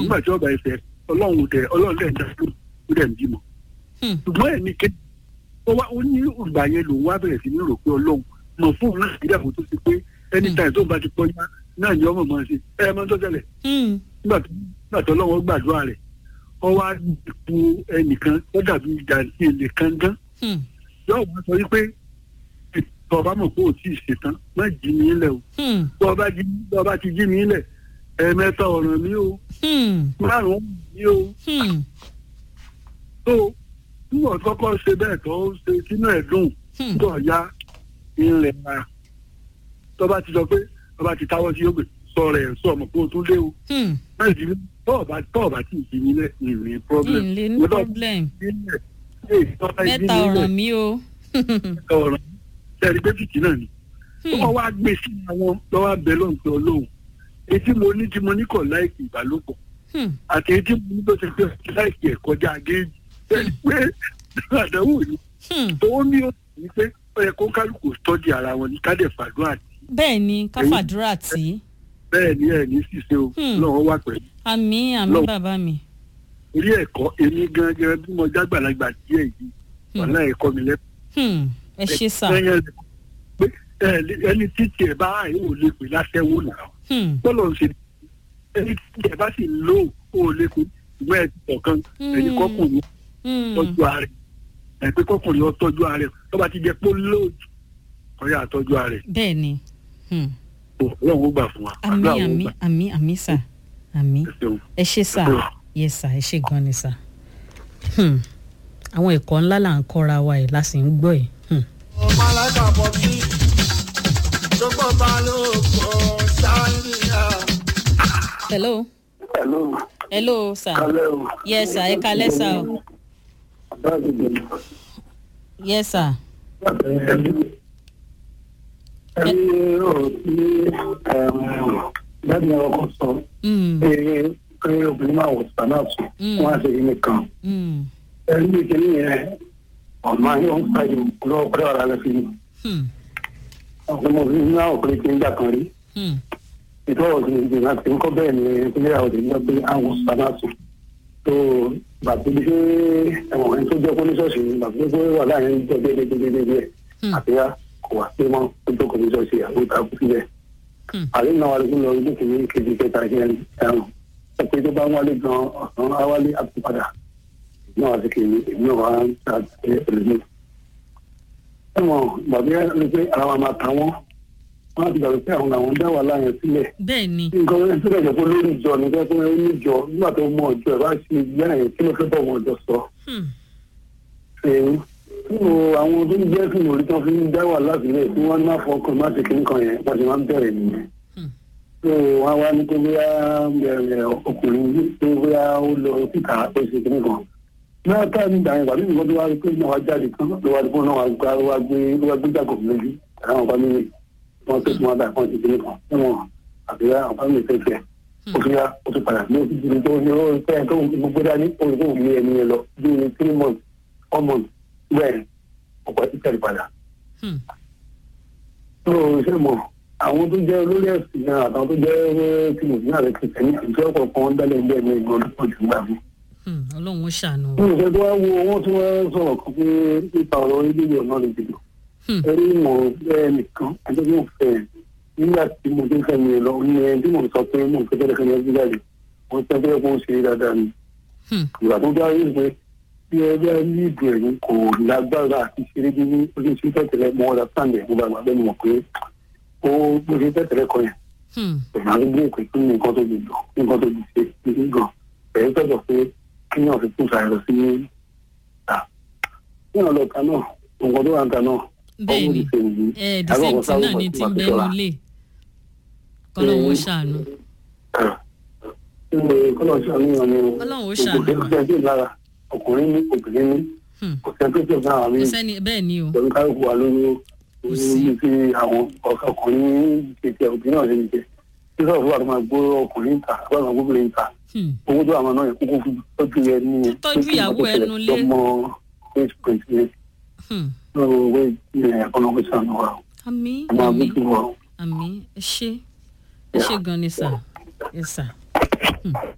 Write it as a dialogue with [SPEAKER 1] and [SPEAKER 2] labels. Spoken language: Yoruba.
[SPEAKER 1] nígbà tí ọba ẹsẹ̀ ọlọ́run dẹ̀ ọlọ́run dẹ̀ ń dá lóhùn ó dẹ̀ ń bímọ
[SPEAKER 2] Hmm.
[SPEAKER 1] ṣùgbọ́n ẹni ké ó wá ó ní ìgbà yẹn lòun wá bẹ̀rẹ̀ sí ní rò pé ọlọ́run mọ̀ fún òun láti dàbò tó ṣe pé anytime tó ń bá ti pọ́ yá náà ni ọmọ máa ṣe ẹ ẹ máa ń tó ṣẹlẹ̀
[SPEAKER 2] Hmm.
[SPEAKER 1] nígbà tó nígbà tó ọlọ́run gbàdúrà rẹ̀ ọ wá ipò ẹnìkan tó dàbí ìjà sí ilé kan gán
[SPEAKER 2] Hmm.
[SPEAKER 1] yóò wá sọ wípé tọba mọ̀ pé ò tí ì ṣetán má jí mi lẹ̀ o
[SPEAKER 2] Hmm.
[SPEAKER 1] tọba jí tọba ti jí mi lẹ̀ ẹ̀ẹ̀mẹ́ta ọ̀ràn mi o
[SPEAKER 2] Hmm.
[SPEAKER 1] márùn-ún mi o
[SPEAKER 2] Hmm.
[SPEAKER 1] tó níwọ̀n kọ́kọ́ ṣe bẹ́ẹ̀ tó ṣe sínú ẹ̀ dùn
[SPEAKER 2] Hmm.
[SPEAKER 1] tó ya ilẹ̀ wa tọba ti sọ pé tọba ti táwọ́ sí yóò sọ rẹ̀ sọ ọmọ pé o tún lé o
[SPEAKER 2] Hmm.
[SPEAKER 1] má jí mi tọ́ọ̀bá tọ́ọ̀bá tí ì jí mi lẹ̀ ìrìn problem
[SPEAKER 2] ìlé ní
[SPEAKER 1] Mo lọ
[SPEAKER 2] problem
[SPEAKER 1] jí mi lẹ̀, ee, tọ́ba jí mi
[SPEAKER 2] mẹ́ta
[SPEAKER 1] lẹ̀,
[SPEAKER 2] ọ̀ràn mi o.
[SPEAKER 1] ọ̀ràn tẹ̀rí pé fìtì náà ni
[SPEAKER 2] Hmm.
[SPEAKER 1] wọ́n wá gbé sí àwọn lọ́wọ́ abẹ lóhùn tó lóhùn etí mo ní tí mo ní kọ̀ láìkì ìbálòpọ̀
[SPEAKER 2] Hmm.
[SPEAKER 1] àti etí mo ní tó ṣe pé láìkì ẹ̀ kọjá géèjì ẹni pé àdánwò ni
[SPEAKER 2] Hmm.
[SPEAKER 1] tó ní ó ní pé ó yẹ kó kálukú tọ́jú ara wọn ní kádẹ̀ fàdúrà
[SPEAKER 2] bẹ́ẹ̀ ni káfàdúrà tí.
[SPEAKER 1] bẹ́ẹ̀ ni ẹ̀ ní ṣìṣe o
[SPEAKER 2] Hmm.
[SPEAKER 1] lọ́wọ́ wà pẹ̀lú
[SPEAKER 2] àmì àmì
[SPEAKER 1] Lọ.
[SPEAKER 2] bàbá mi.
[SPEAKER 1] orí ẹ̀kọ́ èmi gangan bí mo jágbàlagbà díẹ̀ yìí
[SPEAKER 2] Hmm.
[SPEAKER 1] wàhálà ẹ̀kọ́ mi lẹ́kọ̀ọ́
[SPEAKER 2] Hmm. ẹ ṣe sà.
[SPEAKER 1] ẹ̀yẹ pé ẹ̀ lé- ẹni títí ẹ̀ bá àyè ò lè pè láṣẹ́wó náà
[SPEAKER 2] Hmm.
[SPEAKER 1] bọ́lọ̀ ń ṣe ẹni tí ẹ bá sì lò ó lè kó ìwé ẹ̀ kọ̀ọ̀kan ẹni kọkùnrin
[SPEAKER 2] Hmm.
[SPEAKER 1] tọ́jú ààrẹ ẹ̀ pé kọkùnrin ó tọ́jú ààrẹ tó bá ti jẹ pé lóòjù ọ̀yà àtọ́jú ààrẹ
[SPEAKER 2] bẹ́ẹ̀ ni. Hmm.
[SPEAKER 1] ọlọ́run ó gbà fún wa
[SPEAKER 2] àmì
[SPEAKER 1] àdúrà ó
[SPEAKER 2] àmì
[SPEAKER 1] gbà.
[SPEAKER 2] àmì àmì sà àmì
[SPEAKER 1] Ẹ ṣeun.
[SPEAKER 2] ẹ ṣe sà yẹ sà ẹ ṣe gan ni sà. Hmm. àwọn ẹ̀kọ́ ńlá là ń kọ́ra wa ẹ̀ la sì ń gbọ́ ẹ̀. Hmm.
[SPEAKER 3] ọmọ alágbàbọ̀ sí gbogbo balógun sáyẹnìyà.
[SPEAKER 2] hello
[SPEAKER 1] Hello,
[SPEAKER 2] hello sà
[SPEAKER 1] kálẹ̀ o.
[SPEAKER 2] yes sà ẹ kalẹ́ sà o
[SPEAKER 1] Báyìí ni
[SPEAKER 2] yes sà.
[SPEAKER 1] ẹni ẹni ọ̀rọ̀ tí dáàbì ọkọ̀ sọ
[SPEAKER 2] Hmm.
[SPEAKER 1] pé pé obìnrin máa wọ̀ sànàtù
[SPEAKER 2] Mm.
[SPEAKER 1] wọ́n á ṣe yín nìkan.
[SPEAKER 2] Hmm.
[SPEAKER 1] ẹni ìkíní yẹn ọ̀nà yóò ń pàdé lọ́wọ́ pẹ̀lú ọ̀rọ̀ alẹ́ fi ni.
[SPEAKER 2] Hmm.
[SPEAKER 1] ọ̀sẹ̀ mo fi ní àwọn ọkùnrin kí n gbà kan rí.
[SPEAKER 2] Hmm.
[SPEAKER 1] ìtọ́wọ̀ sí ìgbìmọ̀ àti nǹkan bẹ́ẹ̀ ni ìpínlẹ̀ àwọn òdìní pé àwọn sànàtù tó bàbá bí ṣe ẹ̀wọ̀n ẹni tó jẹ́ kó ní ṣọ́ọ̀ṣì ni bàbá tó wà láàrin jẹ́ déédéédéédéé
[SPEAKER 2] Hmm.
[SPEAKER 1] àbíyá kò wá sí mọ́ tó jókòó ní ṣọ́ọ̀ṣì àwọn ìta kú sílẹ̀.
[SPEAKER 2] Hmm.
[SPEAKER 1] àlẹ́ náà wà lóko lọ ilé kìíní kejì kẹta kẹrin ẹ̀rùn ẹ pé tó bá ń wálé gan ọ̀sán á wálé àtúpadà náà wá sí kìíní èmi náà wá ń ta ẹlòmíì. ẹ̀wọ̀n bàbá yẹn ló pé ara wa máa ta wọ́n wọ́n á ti gbàgbé pé àwọn làwọn dá wà láyẹn sílẹ̀
[SPEAKER 2] bẹ́ẹ̀ ni.
[SPEAKER 1] nǹkan ẹni tó dẹ̀ jẹ́ pé lórí ìjọ ni pé ó ní ìjọ nígbà tó mọ ọjọ́ ẹ̀ bá ṣe ìyá ẹ̀ kí ló fẹ́ bọ̀ wọ́n ọjọ́ sọ.
[SPEAKER 2] Hmm.
[SPEAKER 1] ṣèyí nínú àwọn tó ń jẹ́ fún orí tán fi ń dá wà láti tí wọ́n má fọkàn má ṣe kíní kan yẹn wọ́n ti máa ń bẹ̀rẹ̀ nìyẹn.
[SPEAKER 2] Hmm.
[SPEAKER 1] tó wọ́n wá ní pé bóyá bẹ̀rẹ̀ ọkùnrin yìí pé bóyá ó lọ síta ó ṣe kíní kan. náà ká ní ìgbà yẹn wà nínú ìwọ́n tó wá rí pé náà wá jáde kan ló wá rí pé náà wá gbá wá gbé wá gbé jàgò lójú àwọn ọba mi wọ́n tó tún wá dà kan ti kíní kan ẹ̀wọ̀n àbí àwọn mi fẹ́ fẹ́ ó fi yá ó ti padà ní oṣù tí ó ní ó fẹ́ tó gbogbo dání ó ní kó lé ẹni yẹn lọ bí three months four months bẹ́ẹ̀ ọ̀pọ̀ ti tẹ̀lé padà.
[SPEAKER 2] Hmm.
[SPEAKER 1] tó o ṣe mọ̀ àwọn tó jẹ́ olórí ẹ̀sìn náà àtàwọn tó jẹ́ tí mo ní àrẹ kìtẹ́ ní ìjọ kọ̀ọ̀kan dálẹ̀ ẹgbẹ́ mi ìgbọ́n lọ́pọ̀ jù gbà mí.
[SPEAKER 2] Hmm. ọlọ́run ó ṣàánú.
[SPEAKER 1] bí mo ṣe tó wá wo wọ́n tí wọ́n sọ̀rọ̀ kan pé nípa ọ̀rọ̀ ilé ọ̀nà lè dìbò.
[SPEAKER 2] Hmm.
[SPEAKER 1] ẹ̀rí mọ̀ bẹ́ẹ̀ nìkan ẹjọ́ tí mo fẹ́ nígbà tí mo ti ń fẹ́ mi lọ ní ẹni tí mo sọ pé mo fẹ́ tẹ́lẹ̀ fẹ́ mi jáde wọ́n fẹ́ fẹ́ kó ṣe dáadáa ni
[SPEAKER 2] Hmm.
[SPEAKER 1] ìgbà tó dá yìí pé bí ẹgbẹ́ ní ìdù ẹ̀yìn kò lágbára àti ṣeré bí ojú sí tẹ̀tẹ̀lẹ̀ mọ́ ọ́dà sáǹdẹ̀ mo bá gbà bẹ́ẹ̀ mọ̀ pé ó bó ṣe tẹ̀tẹ̀lẹ̀ kan yẹn
[SPEAKER 2] Hmm.
[SPEAKER 1] ìgbà tó gbé ìpè fún nǹkan tó lè lọ nǹkan tó lè ṣe ní gan ẹ̀yìn tọ̀tọ̀ pé kí náà fi kún sàrẹ̀ sí ta ní ọ̀lọ́ ta náà nǹkan tó wà ń ta náà
[SPEAKER 2] bẹ́ẹ̀ ni
[SPEAKER 1] ṣe nìyí
[SPEAKER 2] ẹ the same thing náà ni ti ń bẹ́ẹ̀ nílé kọ́lọ́run ó ṣàánú.
[SPEAKER 1] kọ́lọ̀ ṣàníyàn ni
[SPEAKER 2] Ọlọ́run ó ṣàánú wa.
[SPEAKER 1] kò sẹ́ńtì lára ọkùnrin ní obìnrin ní
[SPEAKER 2] Hmm.
[SPEAKER 1] kò sẹ́ńtì tó náà rí
[SPEAKER 2] kò sẹ́ni bẹ́ẹ̀ ni o.
[SPEAKER 1] pẹ̀lú kálukú wa lórí
[SPEAKER 2] Kò sí.
[SPEAKER 1] ní ti àwọn ọkùnrin tètè obìnrin náà ṣe ń jẹ sísọ fún àwọn máa gbó ọkùnrin ta àwọn àwọn obìnrin ta
[SPEAKER 2] Hmm.
[SPEAKER 1] owó tó àwọn náà yẹ kókó fún tọ́jú ẹ ní
[SPEAKER 2] Tọ́jú ìyàwó ẹnu lé.
[SPEAKER 1] ọmọ eight point eight
[SPEAKER 2] Hmm.
[SPEAKER 1] lọ́wọ́ owó ẹ̀kọ́nọ́mí sànù wa
[SPEAKER 2] àmì
[SPEAKER 1] ọmọ
[SPEAKER 2] àmì
[SPEAKER 1] abúlé wa.
[SPEAKER 2] àmì ẹ ṣé ẹ ṣé gan ni sà ẹ sà. Hmm.